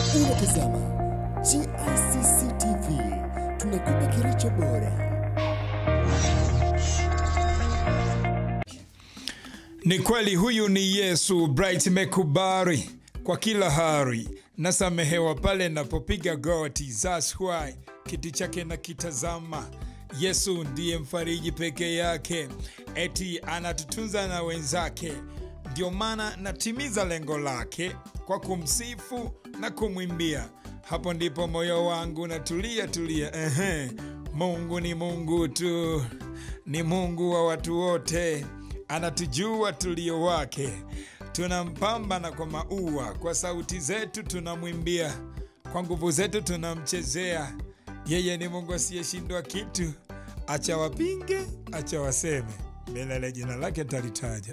Unatazama GICC TV, tunakupa kilicho bora. Ni kweli huyu ni Yesu Bright Mekubari kwa kila hari nasamehewa pale napopiga goti. That's why kiti chake na kitazama. Yesu ndiye mfariji peke yake, eti anatutunza na wenzake. Ndio maana natimiza lengo lake kwa kumsifu na kumwimbia. Hapo ndipo moyo wangu natulia tulia. Ehe, Mungu ni Mungu tu, ni Mungu wa watu wote anatujua tulio wake, tunampamba na kwa maua, kwa sauti zetu tunamwimbia, kwa nguvu zetu tunamchezea. Yeye ni Mungu asiyeshindwa kitu, acha wapinge, acha waseme, milele jina lake talitaja.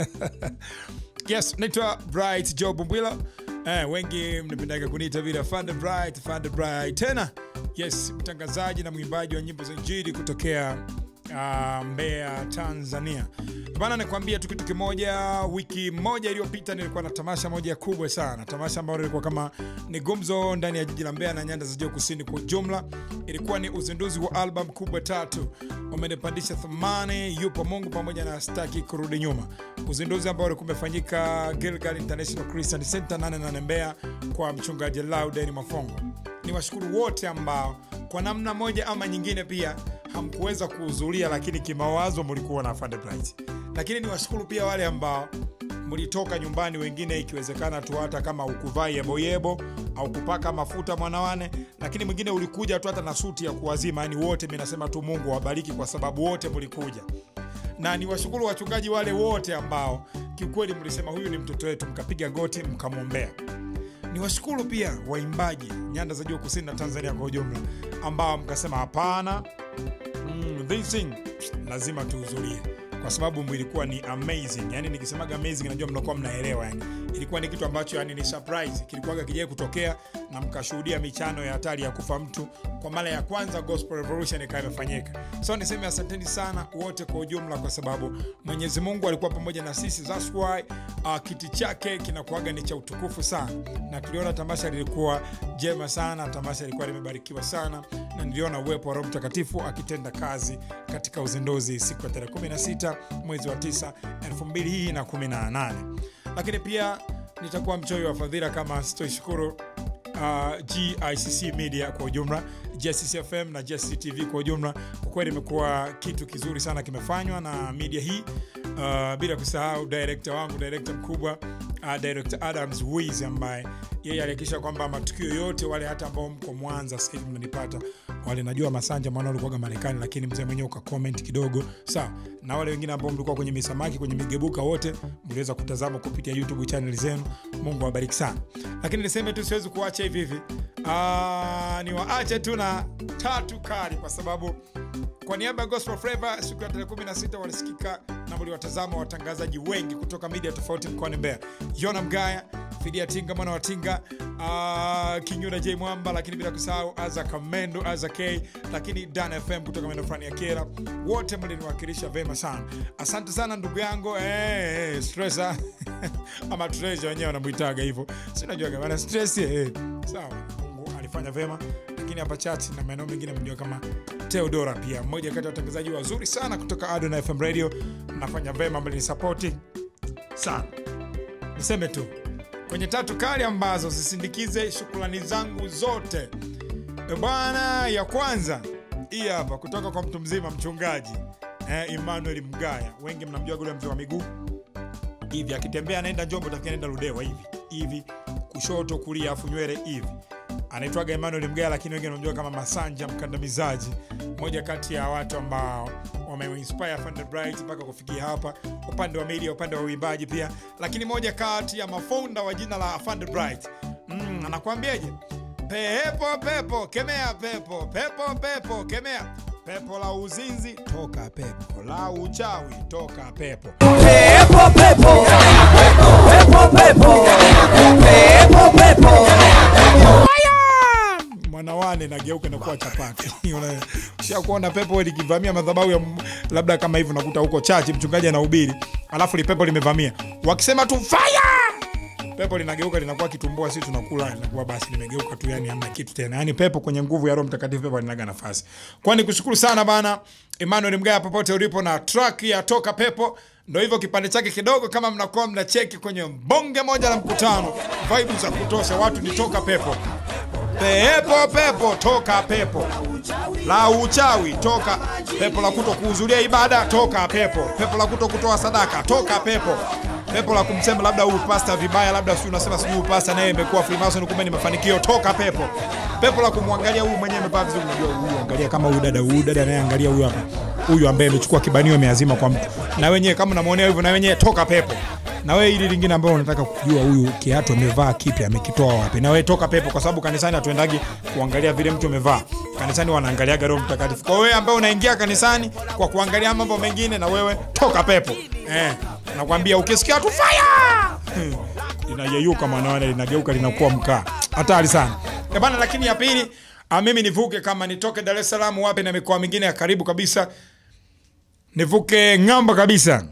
yes, naitwa Bright Job Mbwila. Eh, wengi mnapendaga kuniita vile Fande Bright, Fande Bright tena. Yes, mtangazaji na mwimbaji wa nyimbo za Injili kutokea uh, Mbeya, Tanzania. Bana, nikwambia tu kitu kimoja. Wiki moja iliyopita nilikuwa na tamasha moja kubwa sana, tamasha ambalo lilikuwa kama ni gumzo ndani ya jiji la Mbeya na nyanda za juu kusini kwa ujumla. Ilikuwa ni uzinduzi wa album kubwa tatu, umenipandisha thamani, yupo Mungu pamoja na staki kurudi nyuma, uzinduzi ambao ulikuwa umefanyika Gilgal International Christian Center 88 Mbeya kwa mchungaji Lauden Mafongo. Ni washukuru wote ambao kwa namna moja ama nyingine pia hamkuweza kuhudhuria, lakini kimawazo mlikuwa na Fande Bright. Lakini ni washukuru pia wale ambao mlitoka nyumbani, wengine ikiwezekana tu hata kama ukuvaa yeboyebo au kupaka mafuta mwanawane, lakini mwingine ulikuja tu hata na suti ya kuwazima. Yani wote mi nasema tu Mungu awabariki kwa sababu wote mlikuja, na ni washukuru wachungaji wale wote ambao kiukweli mlisema huyu ni mtoto wetu, mkapiga goti mkamwombea ni washukuru pia waimbaji nyanda za juu kusini na Tanzania kwa ujumla ambao mkasema hapana, mm, this thing lazima tuhudhurie kwa sababu ilikuwa ni amazing. Yani nikisemaga amazing, najua mnakuwa mnaelewa. Yani ilikuwa ni kitu ambacho yani ni surprise, kilikuwaga kijai kutokea na mkashuhudia michano ya hatari ya kufa mtu kwa mara ya kwanza, gospel revolution ikawa imefanyika. So niseme asanteni sana wote kwa ujumla, kwa sababu Mwenyezi Mungu alikuwa pamoja na sisi. That's why uh, kiti chake kinakuwaga ni cha utukufu sana, na tuliona tamasha lilikuwa jema sana, tamasha lilikuwa limebarikiwa sana, na niliona uwepo wa Roho Mtakatifu akitenda kazi katika uzinduzi siku ya tarehe 16 mwezi wa 9 2018 lakini pia nitakuwa mchoyo wa fadhila kama sitoishukuru uh, GICC Media kwa ujumla, GICC FM na GICC TV kwa ujumla. Kwa kweli imekuwa kitu kizuri sana kimefanywa na media hii uh, bila kusahau director wangu, director mkubwa uh, director Adams Wiz ambaye yeye alihakikisha kwamba matukio yote, wale hata ambao mko Mwanza sasa hivi mnanipata, wale najua Masanja mwana ulikuwa Marekani, lakini mzee mwenyewe uka comment kidogo sawa, na wale wengine ambao mlikuwa kwenye misamaki kwenye migebuka, wote mliweza kutazama kupitia YouTube channel zenu. Mungu awabariki sana, lakini niseme tu siwezi kuacha hivi hivi, Ah, niwaache tu na tatu kali, kwa sababu kwa niaba ya Gospel Flavor siku ya tarehe 16 walisikika na mliwatazama watangazaji wengi kutoka media tofauti mkoani Mbeya, Yona Mgaya, Fidia Tinga mwana wa Tinga, uh, Kinyuda J Mwamba, lakini bila kusahau Aza Kamendo, Aza K, lakini Dan FM kutoka maeneo fulani ya Kera, wote mliniwakilisha vema sana. Asante sana ndugu yangu eh, stressa ama treasure wenyewe wanamuitaga hivyo, sinajua bana stress eh, sawa. Mungu alifanya vema, lakini hapa chati na maeneo mengine mjua kama Theodora, pia mmoja kati ya watangazaji wazuri sana kutoka Adona FM Radio, mnafanya vema, mlinisapoti sana. Niseme tu kwenye tatu kali ambazo zisindikize shukrani zangu zote E bwana, ya kwanza hii hapa kutoka kwa mtu mzima mchungaji eh, Emmanuel Mgaya. Wengi mnamjua yule mzee wa miguu hivi, akitembea anaenda Njombe, utafikia anaenda Ludewa hivi hivi, kushoto kulia, afu nywele hivi anaitwaga Emmanuel Mgaya, lakini wengi wanamjua kama Masanja Mkandamizaji, moja kati ya watu ambao wameinspire Fande Bright mpaka kufikia hapa, upande wa media, upande wa uimbaji pia, lakini moja kati ya mafonda wa jina la Fande Bright. Mm, anakuambiaje? Pepo pepo kemea pepo pepo pepo kemea pepo la uzinzi toka pepo la uchawi toka pepo Pepo, pepo. Pepo, pepo. Pepo, pepo. mwanawane nageuka na kuwa chapati Una- usha kuona pepo likivamia madhabahu ya m- labda kama hivi unakuta huko chachi mchungaji anahubiri alafu lipepo limevamia wakisema tu fire pepo linageuka linakuwa kitumbua sisi tunakula inakuwa basi limegeuka tu yani hamna kitu tena yani pepo kwenye nguvu ya roho mtakatifu pepo linaga nafasi kwani kushukuru sana bana emmanuel mgaya popote ulipo na track ya toka pepo ndo hivyo kipande chake kidogo kama mnakuwa mnacheki kwenye bonge moja la mkutano vibe za kutosha watu ni toka pepo pepo pepo toka pepo la uchawi toka pepo la kuto kuhudhuria ibada toka pepo pepo la kuto kutoa sadaka toka pepo pepo la kumsema labda huyu pasta vibaya labda si unasema sijui huyu pasta naye imekuwa freemason kumbe ni mafanikio toka pepo pepo la kumwangalia huyu mwenyewe amevaa vizuri unajua huyu angalia kama huyu dada huyu dada naye angalia huyu hapa huyu ambaye amechukua kibanio ameazima kwa mtu na wenyewe kama unamwonea hivyo na wenyewe toka pepo na wewe ili lingine ambao unataka kujua huyu kiatu amevaa kipi amekitoa wapi na wewe toka pepo kwa sababu kanisani hatuendagi kuangalia vile mtu amevaa kanisani wanaangaliaga roho mtakatifu kwa wewe ambaye unaingia kanisani kwa kuangalia mambo mengine na wewe toka pepo eh, nakwambia ukisikia tu fire linayeyuka mwanaone linageuka linakuwa mkaa hatari sana Eh bana lakini ya pili ah, mimi nivuke kama nitoke dar es salaam wapi na mikoa mingine ya karibu kabisa nivuke ng'amba kabisa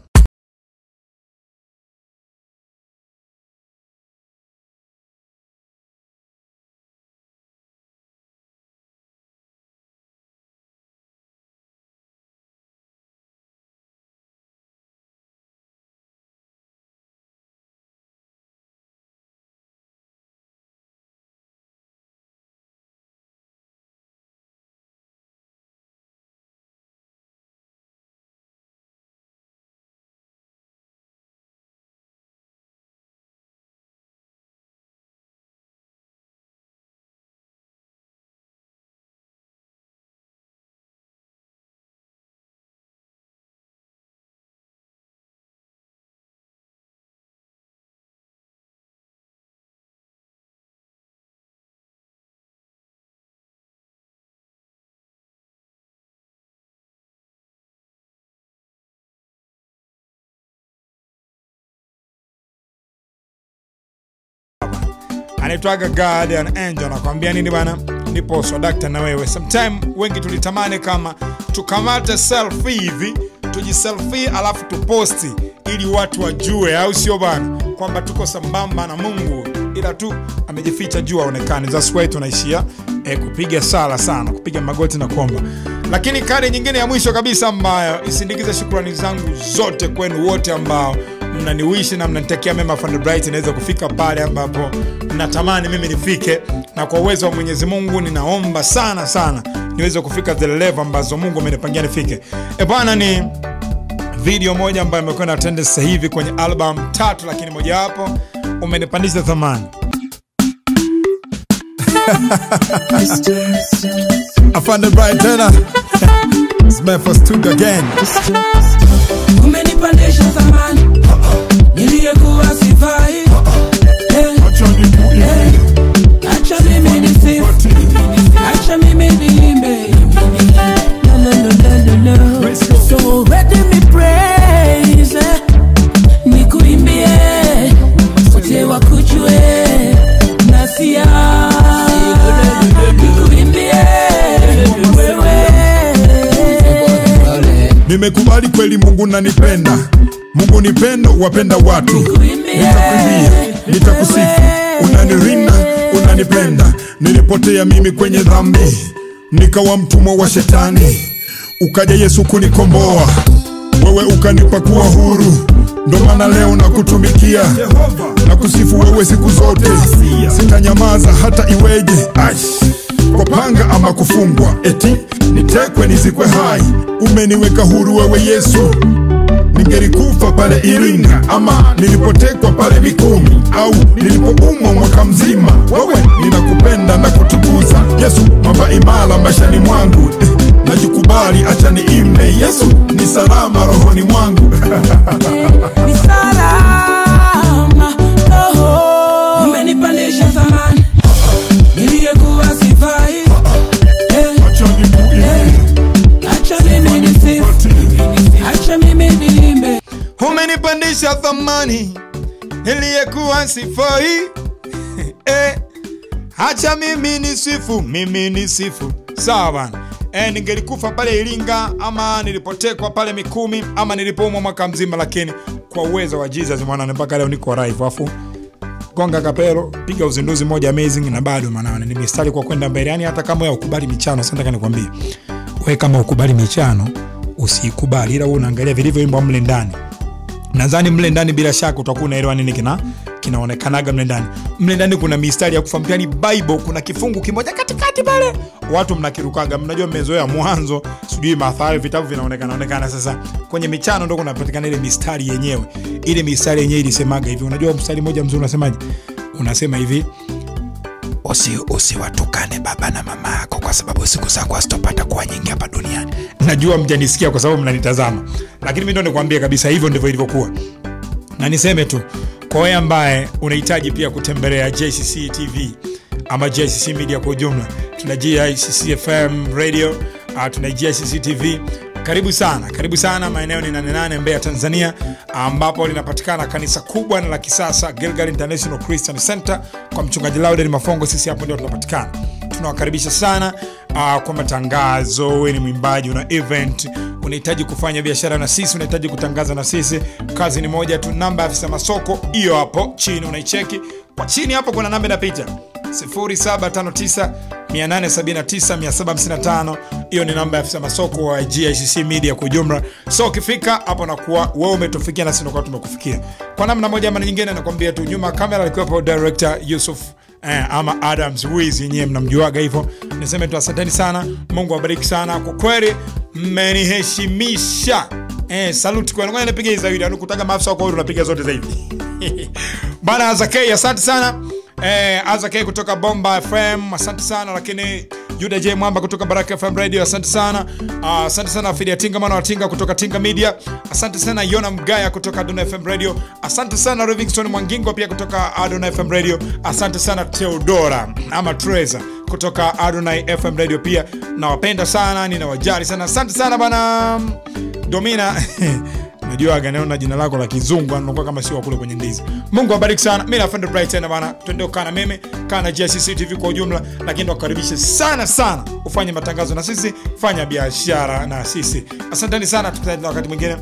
anaitwaga guardian angel anakwambia nini bana nipo swadakta na wewe sometime wengi tulitamani kama tukamate selfie hivi tujiselfie alafu tuposti ili watu wajue au sio bana kwamba tuko sambamba na mungu ila tu amejificha juu aonekane that's why tunaishia eh, kupiga sala sana kupiga magoti na kuomba lakini kadi nyingine ya mwisho kabisa ambayo isindikize shukrani zangu zote kwenu wote ambao mnaniwishi na mnanitekea mema Fund Bright inaweza kufika pale ambapo mnatamani mimi nifike na kwa uwezo wa mwenyezi mungu ninaomba sana sana niweze kufika the level ambazo mungu amenipangia nifike e bwana ni video moja ambayo imekuwa na trend sasa hivi kwenye album tatu lakini mojawapo umenipandisha thamani Afande Bright tena It's my first studio again umenipandisha thamani niliyekuwa sifai Eh, eh, acha mimi nisifu acha mimi niimbe No, no, no, no, no, no. So ready me praise eh, nikuimbie wote wakujue nasia nikuimbie wewe nimekubali kweli mungu nanipenda mungu ni pendo wapenda watu nitakuimbia nitakusifu unanirinda unanipenda nilipotea mimi kwenye dhambi nikawa mtumwa wa shetani ukaja yesu kunikomboa wewe ukanipa kuwa huru ndo maana leo nakutumikia na kusifu wewe siku zote sitanyamaza hata iweje Aish kwa panga ama kufungwa eti nitekwe nizikwe hai umeniweka huru wewe yesu ningelikufa pale iringa ama nilipotekwa pale mikumi au nilipoumwa mwaka mzima wewe ninakupenda na kutukuza yesu mamba imara maishani mwangu Eh, najikubali acha niimbe yesu ni salama rohoni mwangu ni salama roho umenipandisha thamani niliyekuwa sifai Eh, eh, acha mimi nisifu acha mimi niimbe umenipandisha thamani iliyekuwa sifai eh, hacha mimi ni sifu mimi ni sifu sawa bana eh, ningelikufa pale iringa ama nilipotekwa pale mikumi ama nilipoumwa mwaka mzima lakini kwa uwezo wa jesus mwanane mpaka leo niko raifu afu gonga kapelo piga uzinduzi moja amazing na bado manane ni mistari kwa kwenda mbele yani hata kama ya ukubali michano sasa nataka nikwambie we kama ukubali michano usiikubali ila wewe unaangalia vilivyoimbwa mle ndani nadhani mle ndani bila shaka utakuwa unaelewa nini kina kinaonekanaga mle ndani mle ndani kuna mistari ya kufahamu yani bible kuna kifungu kimoja katikati pale watu mnakirukaga mnajua mmezoea mwanzo sijui mathayo vitabu vinaonekana onekana sasa kwenye michano ndo kunapatikana ile mistari yenyewe ile mistari yenyewe ilisemaga hivi unajua mstari mmoja mzuri unasemaje unasema hivi usi usiwatukane baba na mama yako kwa sababu siku zako hazitopata kuwa nyingi hapa duniani najua mjanisikia kwa sababu mnanitazama lakini mi ndo nikwambie kabisa hivyo ndivyo ilivyokuwa na niseme tu kwa wewe ambaye unahitaji pia kutembelea jcc tv ama jcc media kwa ujumla tuna jcc fm radio uh, tuna jcc tv karibu sana karibu sana maeneo ni 88 mbeya tanzania ambapo linapatikana kanisa kubwa na la kisasa gilgal international christian center kwa mchungaji lauden mafongo sisi hapo ndio tunapatikana tunawakaribisha sana uh, kwa matangazo we ni mwimbaji una event unahitaji kufanya biashara na sisi unahitaji kutangaza na sisi kazi ni moja tu namba ya afisa masoko hiyo hapo chini unaicheki kwa chini hapo kuna namba inapita 0759879755 hiyo ni namba ya afisa masoko wa gicc media kwa ujumla so ukifika hapo nakuwa wewe umetufikia nasi nakuwa tumekufikia kwa namna moja ama nyingine nakwambia tu nyuma ya kamera alikuwepo director yusuf eh, ama adams wiz yenyewe mnamjuaga hivyo niseme tu asanteni sana mungu awabariki sana kwa kweli mmeniheshimisha eh, saluti kwenu ngoja nipige hii zaidi anukutaga maafisa wako unapiga zote zaidi bana azakei asante sana eh, azakei kutoka bomba fm asante sana lakini juda j mwamba kutoka baraka fm radio asante sana uh, asante sana fidia tinga mwana wa tinga kutoka tinga media asante sana yona mgaya kutoka adona fm radio asante sana livingston mwangingo pia kutoka adona fm radio asante sana teodora ama treza kutoka adonai fm radio pia nawapenda sana ninawajali sana asante sana bana domina najuaga naona jina lako la kizungu anakuwa kama sio kule kwenye ndizi mungu abariki sana mi nafenda bright tena bana tuende ukaa na mimi kaa na gcc tv kwa ujumla lakini tukaribishe sana sana ufanye matangazo na sisi fanya biashara na sisi asanteni sana tukutane tena wakati mwingine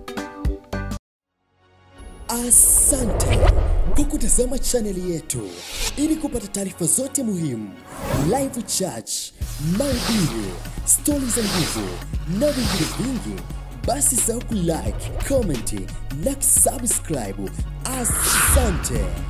Asante kwa kutazama chaneli yetu. Ili kupata taarifa zote muhimu, live church, mahubiri, stori za nguvu na vingine vingi, basi sahau kulike, comment na kusubscribe. Asante.